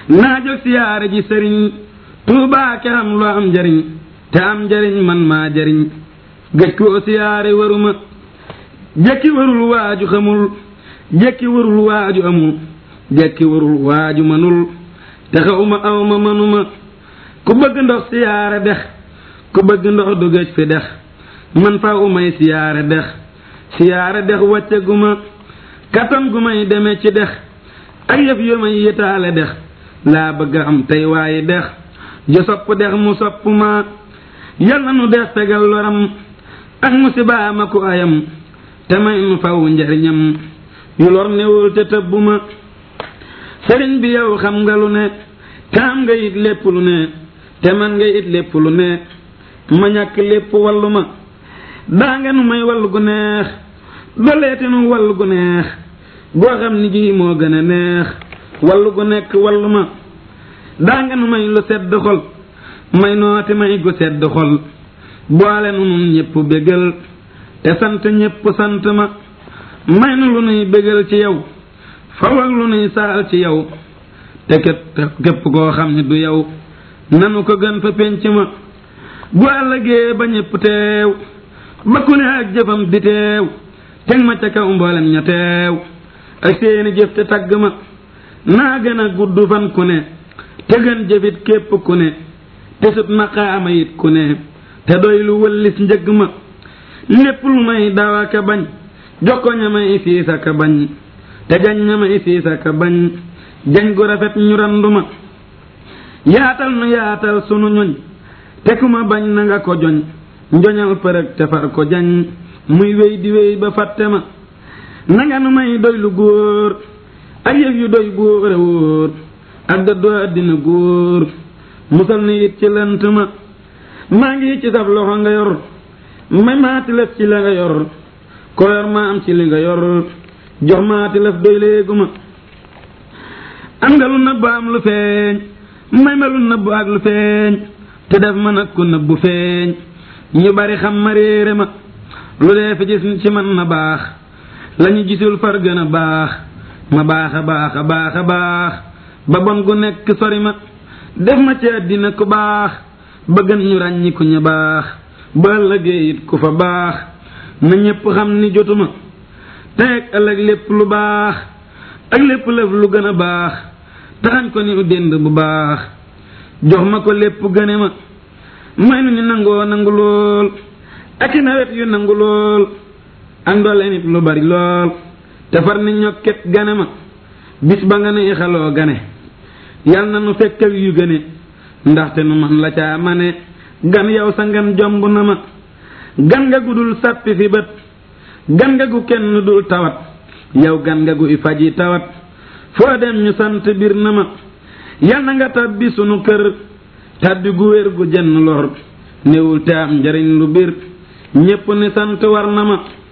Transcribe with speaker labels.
Speaker 1: naa jóg siyaare ji sëriñ tuubaa ke am lu am njariñ te am njariñ man maa jariñ gëj koo siyaare waruma jekki warul waaju xamul jekki warul waaju amul jekki warul waaju manul te xawma awma manuma ku bëgg ndox siyaare dex ku bëgg ndox du gëj fi dex man fa umay siyaare dex siyaare dex wàcce gu ma kattan gu may deme ci dex ak yëf yu may yëtaale dex laa bëgg am tey waaye dex ju sopp dex mu sopp ma yal na nu dex fegal loram ak musiba ma ku ayam te may nu faw njariñam yu lor newul te tëbbu ma sëriñ bi yow xam nga lu ne te am nga it lépp lu ne te man nga it lépp lu ne ma ñàkk lépp wallu ma daa nga nu may wallu gu neex doleeti nu wallu gu neex goo xam ni gii moo gën a neex wallu gu nekk wallu ma daa nga nu may lu sedd xol may nooti may gu sedd xol boole nu nun ñépp bégal te sant ñépp sant ma may nu lu nuy bégal ci yow faw ak lu nuy saal ci yow te képp képp koo xam ne du yow nanu ko gën fa pénc ma bu àllëgee ba ñépp teew ba ku ne ak jëfam di teew teg ma ca kaw mboolem ña teew ak seeni jëf te tagg ma naa gën a gudd fan ku ne te gën jëfit képp ku ne te sut maqaama it ku ne te doy lu wëllis njëgg ma lépp lu may dawa ka bañ jokko ña may siisa ka bañ te jañ ña may siisa ka bañ jañ gu rafet ñu randu ma yaatal nu yaatal sunu ñoñ te ku ma bañ na nga ko joñ njoñal përëg te far ko jañ muy wéy di wéy ba fàtte ma nanga nu may doy lu góor ak yëf yu doy góor a wóor ak dëddoo àddina góor musal ni it ci lënt ma maa ngi ci sab loxo nga yor may maati lëf ci la nga yor ko yor ma am ci li nga yor jox maati lëf doy léegu ma am nga lu nëbb am lu feeñ may ma lu nëbb ak lu feeñ te def ma nag ku nëbbu feeñ ñu bari xam ma réere ma lu dee fi gis ci man na baax lañu gisul far gën a baax ma baax a baax a baax a baax ba bon gu nekk sori ma def ma ci àddina ku baax ba gën ñu ràññi ku ñu baax ba ëllëgee it ku fa baax na ñépp xam ni jotuma teeg ëllëg lépp lu baax ak lépp lëf lu gën a baax taxañ ko ni u dénd bu baax jox ma ko lépp gëne ma may nu ni nangoo nangu lool ak i nawet yu nangu lool ak ndoole nit lu bari lool te far ni ñokket gane ma bis ba nga ne xaloo gane yal na nu fekk ak yu gëne ndaxte nu man la caa mane gan yow sa ngan jomb na ma gan nga gu dul sàppi fi bët gan nga gu kenn dul tawat yow gan nga gu i faji tawat foo dem ñu sant bir na ma yal na nga tabbi sunu kër tabbi gu wér gu jenn lor néewul te am njariñ lu bir ñépp ni sant war na ma